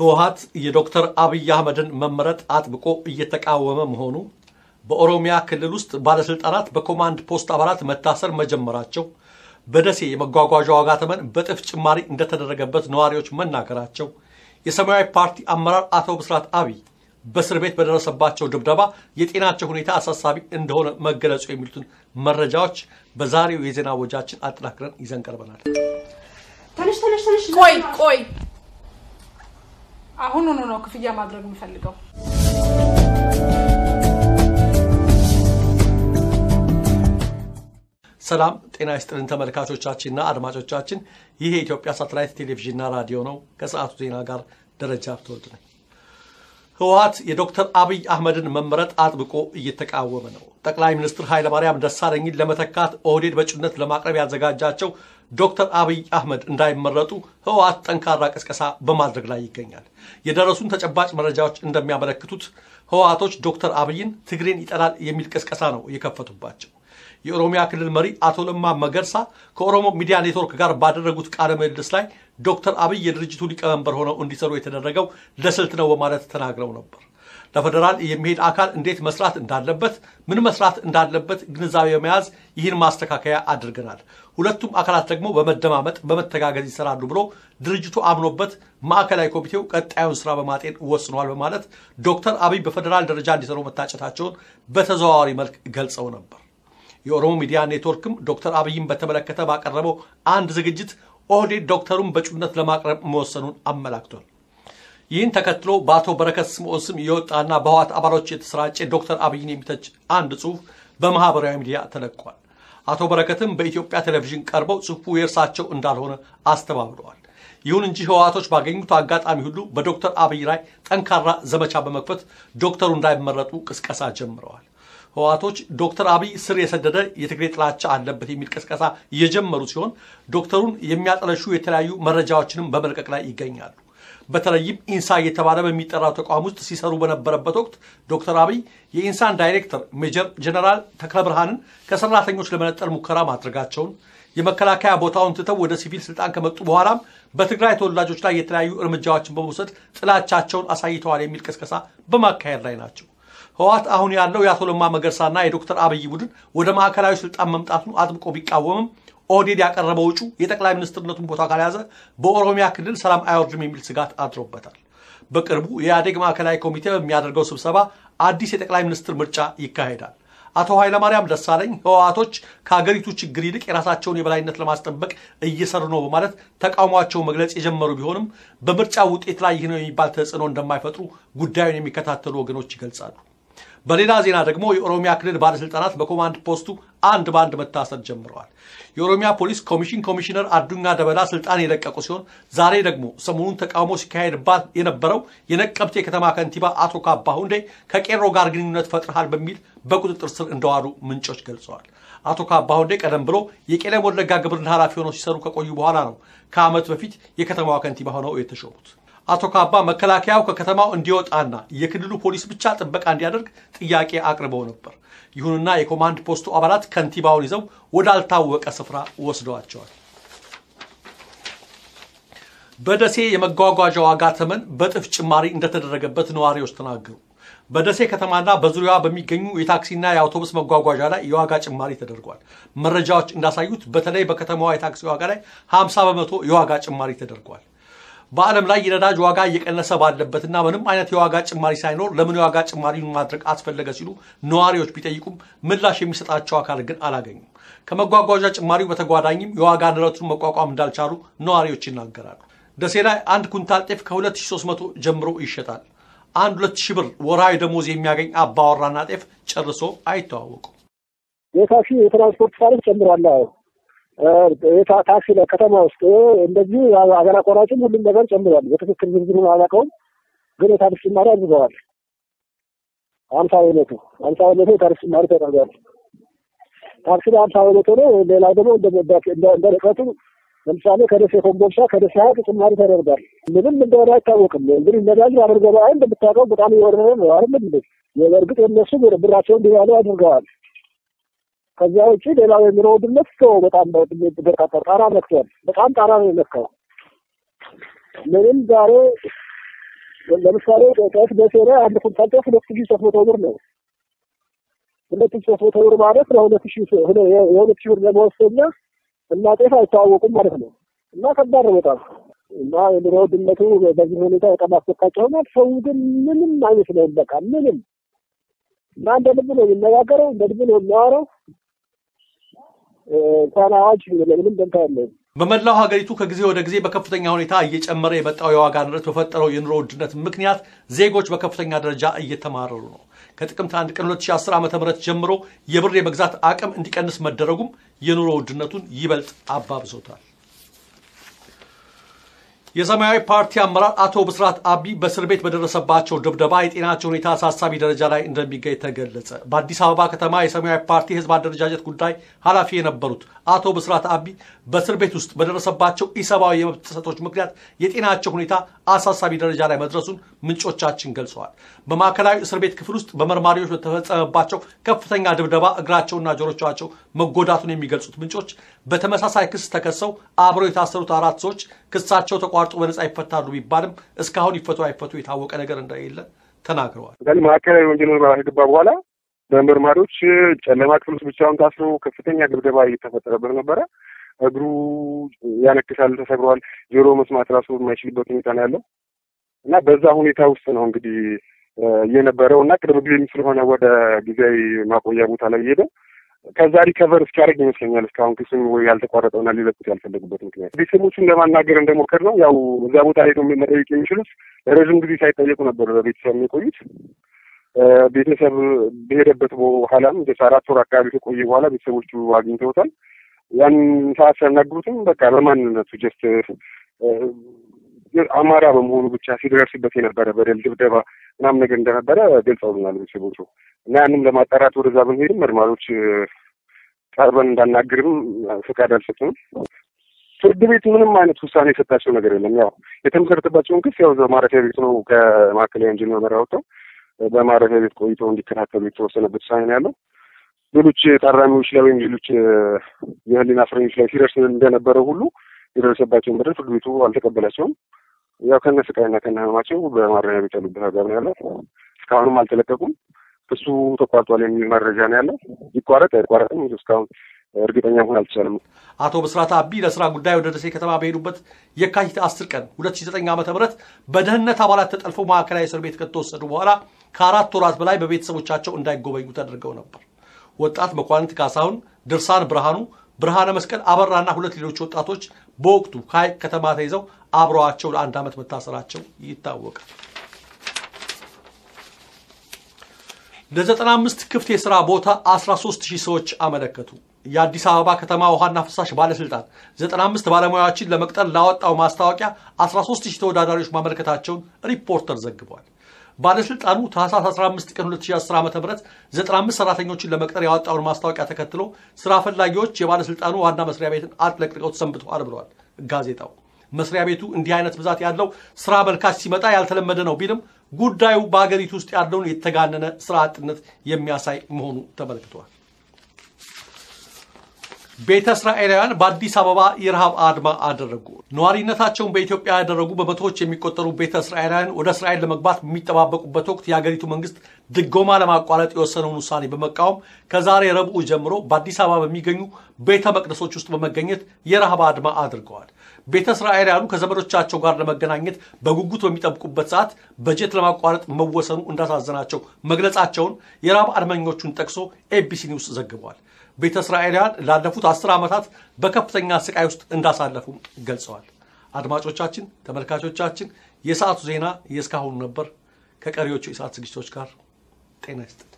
ህወሀት የዶክተር አብይ አህመድን መመረጥ አጥብቆ እየተቃወመ መሆኑ፣ በኦሮሚያ ክልል ውስጥ ባለስልጣናት በኮማንድ ፖስት አባላት መታሰር መጀመራቸው፣ በደሴ የመጓጓዣ ዋጋ ተመን በጥፍ ጭማሪ እንደተደረገበት ነዋሪዎች መናገራቸው፣ የሰማያዊ ፓርቲ አመራር አቶ ብስራት አብይ በእስር ቤት በደረሰባቸው ድብደባ የጤናቸው ሁኔታ አሳሳቢ እንደሆነ መገለጹ የሚሉትን መረጃዎች በዛሬው የዜና ወጃችን አጠናክረን ይዘን ቀርበናል። ተነሽ ተነሽ ተነሽ። ቆይ ቆይ፣ አሁኑኑ ነው ክፍያ ማድረግ የምፈልገው። ሰላም ጤና ይስጥልን ተመልካቾቻችንና አድማጮቻችን፣ ይህ የኢትዮጵያ ሳተላይት ቴሌቪዥንና ራዲዮ ነው። ከሰዓቱ ዜና ጋር ደረጃ ብትወልድ ነኝ። ህወሀት የዶክተር አብይ አህመድን መመረጥ አጥብቆ እየተቃወመ ነው። ጠቅላይ ሚኒስትር ኃይለማርያም ደሳለኝን ለመተካት ኦህዴድ በእጩነት ለማቅረብ ያዘጋጃቸው ዶክተር አብይ አህመድ እንዳይመረጡ ህወሀት ጠንካራ ቅስቀሳ በማድረግ ላይ ይገኛል። የደረሱን ተጨባጭ መረጃዎች እንደሚያመለክቱት ህወሀቶች ዶክተር አብይን ትግሬን ይጠላል የሚል ቅስቀሳ ነው የከፈቱባቸው። የኦሮሚያ ክልል መሪ አቶ ለማ መገርሳ ከኦሮሞ ሚዲያ ኔትወርክ ጋር ባደረጉት ቃለ ምልልስ ላይ ዶክተር አብይ የድርጅቱ ሊቀመንበር ሆነው እንዲሰሩ የተደረገው ለስልት ነው በማለት ተናግረው ነበር። ለፌዴራል የሚሄድ አካል እንዴት መስራት እንዳለበት፣ ምን መስራት እንዳለበት ግንዛቤ በመያዝ ይህን ማስተካከያ አድርገናል። ሁለቱም አካላት ደግሞ በመደማመጥ በመተጋገዝ ይሰራሉ ብሎ ድርጅቱ አምኖበት ማዕከላዊ ኮሚቴው ቀጣዩን ስራ በማጤን ወስኗል በማለት ዶክተር አብይ በፌዴራል ደረጃ እንዲሰሩ መታጨታቸውን በተዘዋዋሪ መልክ ገልጸው ነበር። የኦሮሞ ሚዲያ ኔትወርክም ዶክተር አብይን በተመለከተ ባቀረበው አንድ ዝግጅት ኦህዴድ ዶክተሩን በእጩነት ለማቅረብ መወሰኑን አመላክቷል። ይህን ተከትሎ በአቶ በረከት ስምዖን ስም የወጣና በህወሓት አባሎች የተሰራጨ ዶክተር አብይን የሚተች አንድ ጽሑፍ በማህበራዊ ሚዲያ ተለቋል። አቶ በረከትም በኢትዮጵያ ቴሌቪዥን ቀርበው ጽሑፉ የእርሳቸው እንዳልሆነ አስተባብለዋል። ይሁን እንጂ ህወሓቶች ባገኙት አጋጣሚ ሁሉ በዶክተር አብይ ላይ ጠንካራ ዘመቻ በመክፈት ዶክተሩ እንዳይመረጡ ቅስቀሳ ጀምረዋል። ህወሓቶች ዶክተር አብይ ስር የሰደደ የትግሬ ጥላቻ አለበት የሚል ቅስቀሳ እየጀመሩ ሲሆን ዶክተሩን የሚያጠለሹ የተለያዩ መረጃዎችንም በመልቀቅ ላይ ይገኛሉ። በተለይም ኢንሳ እየተባለ በሚጠራው ተቋም ውስጥ ሲሰሩ በነበረበት ወቅት ዶክተር አብይ የኢንሳን ዳይሬክተር ሜጀር ጀነራል ተክለ ብርሃንን ከሰራተኞች ለመነጠል ሙከራ ማድረጋቸውን የመከላከያ ቦታውን ትተው ወደ ሲቪል ስልጣን ከመጡ በኋላም በትግራይ ተወላጆች ላይ የተለያዩ እርምጃዎችን በመውሰድ ጥላቻቸውን አሳይተዋል የሚል ቅስቀሳ በማካሄድ ላይ ናቸው። ህወሓት አሁን ያለው የአቶ ለማ መገርሳና የዶክተር አብይ ቡድን ወደ ማዕከላዊ ስልጣን መምጣቱን አጥብቆ ቢቃወምም ኦህዴድ ያቀረበው እጩ የጠቅላይ ሚኒስትርነቱን ቦታ ካልያዘ በኦሮሚያ ክልል ሰላም አይወርድም የሚል ስጋት አድሮበታል። በቅርቡ የኢህአዴግ ማዕከላዊ ኮሚቴ በሚያደርገው ስብሰባ አዲስ የጠቅላይ ሚኒስትር ምርጫ ይካሄዳል። አቶ ኃይለማርያም ደሳለኝ ህወሓቶች ከሀገሪቱ ችግር ይልቅ የራሳቸውን የበላይነት ለማስጠበቅ እየሰሩ ነው በማለት ተቃውሟቸውን መግለጽ የጀመሩ ቢሆንም በምርጫ ውጤት ላይ ይህ ነው የሚባል ተጽዕኖ እንደማይፈጥሩ ጉዳዩን የሚከታተሉ ወገኖች ይገልጻሉ። በሌላ ዜና ደግሞ የኦሮሚያ ክልል ባለስልጣናት በኮማንድ ፖስቱ አንድ በአንድ መታሰር ጀምረዋል። የኦሮሚያ ፖሊስ ኮሚሽን ኮሚሽነር አዱኛ ደበላ ስልጣን የለቀቁ ሲሆን ዛሬ ደግሞ ሰሞኑን ተቃውሞ ሲካሄድባት የነበረው የነቀምቴ ከተማ ከንቲባ አቶ ካባ ሁንዴ ከቄሮ ጋር ግንኙነት ፈጥረሃል በሚል በቁጥጥር ስር እንደዋሉ ምንጮች ገልጸዋል። አቶ ካባ ሁንዴ ቀደም ብሎ የቄለም ወለጋ ግብርና ኃላፊ ሆነው ሲሰሩ ከቆዩ በኋላ ነው ከዓመት በፊት የከተማዋ ከንቲባ ሆነው የተሾሙት። አቶ ካባ መከላከያው ከከተማው እንዲወጣና የክልሉ ፖሊስ ብቻ ጥበቃ እንዲያደርግ ጥያቄ አቅርበው ነበር። ይሁንና የኮማንድ ፖስቱ አባላት ከንቲባውን ይዘው ወዳልታወቀ ስፍራ ወስደዋቸዋል። በደሴ የመጓጓዣ ዋጋ ተመን በጥፍ ጭማሪ እንደተደረገበት ነዋሪዎች ተናገሩ። በደሴ ከተማና በዙሪያዋ በሚገኙ የታክሲና የአውቶቡስ መጓጓዣ ላይ የዋጋ ጭማሪ ተደርጓል። መረጃዎች እንዳሳዩት በተለይ በከተማዋ የታክሲ ዋጋ ላይ 50 በመቶ የዋጋ ጭማሪ ተደርጓል። በዓለም ላይ የነዳጅ ዋጋ እየቀነሰ ባለበትና ምንም አይነት የዋጋ ጭማሪ ሳይኖር ለምን የዋጋ ጭማሪ ማድረግ አስፈለገ ሲሉ ነዋሪዎች ቢጠይቁም ምላሽ የሚሰጣቸው አካል ግን አላገኙም። ከመጓጓዣ ጭማሪው በተጓዳኝም የዋጋ ንረቱን መቋቋም እንዳልቻሉ ነዋሪዎች ይናገራሉ። ደሴ ላይ አንድ ኩንታል ጤፍ ከ2300 ጀምሮ ይሸጣል። አንድ 2000 ብር ወርሃዊ ደሞዝ የሚያገኝ አባወራና ጤፍ ጨርሶ አይተዋወቁም። የታክሲ የትራንስፖርት ታሪፍ ጨምሯል። ታክሲ ከተማ ውስጥ እንደዚህ ሀገር አቋራጭም ሁሉም ነገር ጨምሯል። በትክክል ዝርዝሩን አላውቀውም፣ ግን የታሪፍ ጭማሪ አድርገዋል። ሀምሳ በመቶ ሀምሳ በመቶ የታሪፍ ጭማሪ ተደርጓል። ታክሲ ላይ ሀምሳ በመቶ ነው። ሌላው ደግሞ እንደ ርቀቱ ለምሳሌ ከደሴ ኮምቦልቻ ከደሴ ሀይቅ ጭማሪ ተደርጓል። ምንም እንደሆነ አይታወቅም። እንግዲህ ነዳጅ አድርገ ላይ እንደምታውቀው በጣም እየወረደ ነው አይደለም እንዴ? በእርግጥ የነሱ ብራቸውን እንዲያሉ አድርገዋል። ከዚያ ውጭ ሌላው የኑሮ ውድነት ሰው በጣም በርካታ ጣራ ነክቷል። በጣም ጣራ ነው የነካው። ምንም ዛሬ ለምሳሌ ጤፍ ደሴ ላይ አንድ ኩንታል ጤፍ ሁለት ሺህ ሶስት መቶ ብር ነው። ሁለት ሺህ ሶስት መቶ ብር ማለት ለሁለት ሺህ የሁለት ሺህ ብር ለመወሰኛ እና ጤፍ አይተዋወቁም ማለት ነው። እና ከባድ ነው በጣም እና የኑሮ ውድነቱ በዚህ ሁኔታ በጣም አስፈቃቂ ሆኗል። ሰው ግን ምንም አይመስለውም። በቃ ምንም እና እንደ ልብ ነው የሚነጋገረው፣ እንደ ልብ ነው የሚያወራው። እንኳን አዋጅ ለምንም ደንታ ያለው በመላው ሀገሪቱ ከጊዜ ወደ ጊዜ በከፍተኛ ሁኔታ እየጨመረ የመጣው የዋጋ ንረት በፈጠረው የኑሮ ውድነት ምክንያት ዜጎች በከፍተኛ ደረጃ እየተማረሩ ነው። ከጥቅምት አንድ ቀን 2010 ዓ ም ጀምሮ የብር የመግዛት አቅም እንዲቀንስ መደረጉም የኑሮ ውድነቱን ይበልጥ አባብሶታል። የሰማያዊ ፓርቲ አመራር አቶ ብስራት አቢ በእስር ቤት በደረሰባቸው ድብደባ የጤናቸው ሁኔታ አሳሳቢ ደረጃ ላይ እንደሚገኝ ተገለጸ። በአዲስ አበባ ከተማ የሰማያዊ ፓርቲ ህዝብ አደረጃጀት ጉዳይ ኃላፊ የነበሩት አቶ ብስራት አቢ በእስር ቤት ውስጥ በደረሰባቸው ኢሰብአዊ የመብት ጥሰቶች ምክንያት የጤናቸው ሁኔታ አሳሳቢ ደረጃ ላይ መድረሱን ምንጮቻችን ገልጸዋል። በማዕከላዊ እስር ቤት ክፍል ውስጥ በመርማሪዎች በተፈጸመባቸው ከፍተኛ ድብደባ እግራቸውና ጆሮቻቸው መጎዳቱን የሚገልጹት ምንጮች በተመሳሳይ ክስ ተከሰው አብረው የታሰሩት አራት ሰዎች ክሳቸው ተቋርጦ በነጻ ይፈታሉ ቢባልም እስካሁን ይፈቱ አይፈቱ የታወቀ ነገር እንደሌለ ተናግረዋል። ማዕከላዊ ወንጀል ምርመራ ከገባ በኋላ በመርማሪዎች ጨለማ ክፍል ውስጥ ብቻውን ታስሮ ከፍተኛ ድብደባ እየተፈጠረበት ነበረ። እግሩ ያነክሳል፣ ተሰብሯል። ጆሮ መስማት ራሱ የማይችልበት ሁኔታ ነው ያለው እና በዛ ሁኔታ ውስጥ ነው እንግዲህ እየነበረው እና ቅርብ ጊዜ ስለሆነ ወደ ጊዜያዊ ማቆያ ቦታ ላይ ሄደው ከዛ ሪከቨር እስኪያደርግ ይመስለኛል እስካሁን ክሱን ወይ ያልተቋረጠውና ሊለቁት ያልፈለጉበት ምክንያት ቤተሰቦቹን ለማናገር እንደሞከር ነው። ያው እዛ ቦታ ሄደው መጠየቅ የሚችሉት ለረዥም ጊዜ ሳይጠየቁ ነበር በቤተሰብ የሚቆዩት። ቤተሰብ በሄደበት በኋላም አራት ወር አካባቢ ከቆየ በኋላ ቤተሰቦቹ አግኝተውታል። ያን ሰዓት ሲያናግሩትም በቃ በማንነቱ ጀስት አማራ በመሆኑ ብቻ ሲደርስበት የነበረ በደል፣ ድብደባ ምናምን ነገር እንደነበረ ገልጸውልናል ቤተሰቦቹ እና ያንም ለማጣራት ወደዛ ብንሄድም መርማሪዎች ቀርበን እንዳናግርም ፍቃድ አልሰጡንም። ፍርድ ቤቱ ምንም አይነት ውሳኔ የሰጣቸው ነገር የለም። ያው የተመሰረተባቸውን ክስ ያው ማረፊያ ቤት ነው ከማዕከላዊ ወንጀል ምርመራ ወጥተው በማረፊያ ቤት ቆይተው እንዲከታተሉ የተወሰነበት ውሳኔ ነው ያለው። ሌሎች ታራሚዎች ላይ ወይም ሌሎች የህሊና እስረኞች ላይ ሲደርስ እንደነበረው ሁሉ የደረሰባቸውን በደል ፍርድ ቤቱ አልተቀበላቸውም። ያው ከነ ስቃይና ከነ ህመማቸው በማረሚያ ቤት ያሉበት አግባብ ነው ያለው። እስካሁንም አልተለቀቁም። ክሱ ተቋርጧል የሚል መረጃ ነው ያለው። ይቋረጥ አይቋረጥም እስካሁን እርግጠኛ መሆን አልተቻለም። አቶ ብስራት አቢ ለስራ ጉዳይ ወደ ደሴ ከተማ በሄዱበት የካቲት 10 ቀን 2009 ዓ ም በደህንነት አባላት ተጠልፈው ማዕከላዊ እስር ቤት ከተወሰዱ በኋላ ከአራት ወራት በላይ በቤተሰቦቻቸው እንዳይጎበኙ ተደርገው ነበር። ወጣት መኳንንት ካሳሁን፣ ድርሳን ብርሃኑ፣ ብርሃነ መስቀል አበራና ሁለት ሌሎች ወጣቶች በወቅቱ ከሀይቅ ከተማ ተይዘው አብረዋቸው ለአንድ ዓመት መታሰራቸው ይታወቃል። ለ95 ክፍት የሥራ ቦታ 13 ሺህ ሰዎች አመለከቱ። የአዲስ አበባ ከተማ ውሃና ፍሳሽ ባለስልጣን 95 ባለሙያዎችን ለመቅጠር ላወጣው ማስታወቂያ 13 ሺህ ተወዳዳሪዎች ማመልከታቸውን ሪፖርተር ዘግቧል። ባለስልጣኑ ታህሳስ 15 ቀን 2010 ዓ ም 95 ሰራተኞችን ለመቅጠር ያወጣውን ማስታወቂያ ተከትሎ ስራ ፈላጊዎች የባለስልጣኑ ዋና መስሪያ ቤትን አጥለቅልቀው ሰንብተዋል ብለዋል ጋዜጣው። መስሪያ ቤቱ እንዲህ አይነት ብዛት ያለው ስራ መልካች ሲመጣ ያልተለመደ ነው ቢልም ጉዳዩ በሀገሪቱ ውስጥ ያለውን የተጋነነ ስራ አጥነት የሚያሳይ መሆኑ ተመልክቷል። ቤተ እስራኤላውያን በአዲስ አበባ የረሃብ አድማ አደረጉ። ነዋሪነታቸውን በኢትዮጵያ ያደረጉ በመቶዎች የሚቆጠሩ ቤተ እስራኤላውያን ወደ እስራኤል ለመግባት በሚጠባበቁበት ወቅት የሀገሪቱ መንግስት ድጎማ ለማቋረጥ የወሰነውን ውሳኔ በመቃወም ከዛሬ ረቡዕ ጀምሮ በአዲስ አበባ በሚገኙ ቤተ መቅደሶች ውስጥ በመገኘት የረሃብ አድማ አድርገዋል። ቤተ እስራኤላውያኑ ከዘመዶቻቸው ጋር ለመገናኘት በጉጉት በሚጠብቁበት ሰዓት በጀት ለማቋረጥ መወሰኑ እንዳሳዘናቸው መግለጻቸውን የረሃብ አድመኞቹን ጠቅሶ ኤቢሲ ኒውስ ዘግቧል። ቤተ እስራኤላውያን ላለፉት አስር ዓመታት በከፍተኛ ስቃይ ውስጥ እንዳሳለፉም ገልጸዋል። አድማጮቻችን፣ ተመልካቾቻችን የሰዓቱ ዜና የእስካሁኑ ነበር። ከቀሪዎቹ የሰዓት ዝግጅቶች ጋር ጤና ይስጥ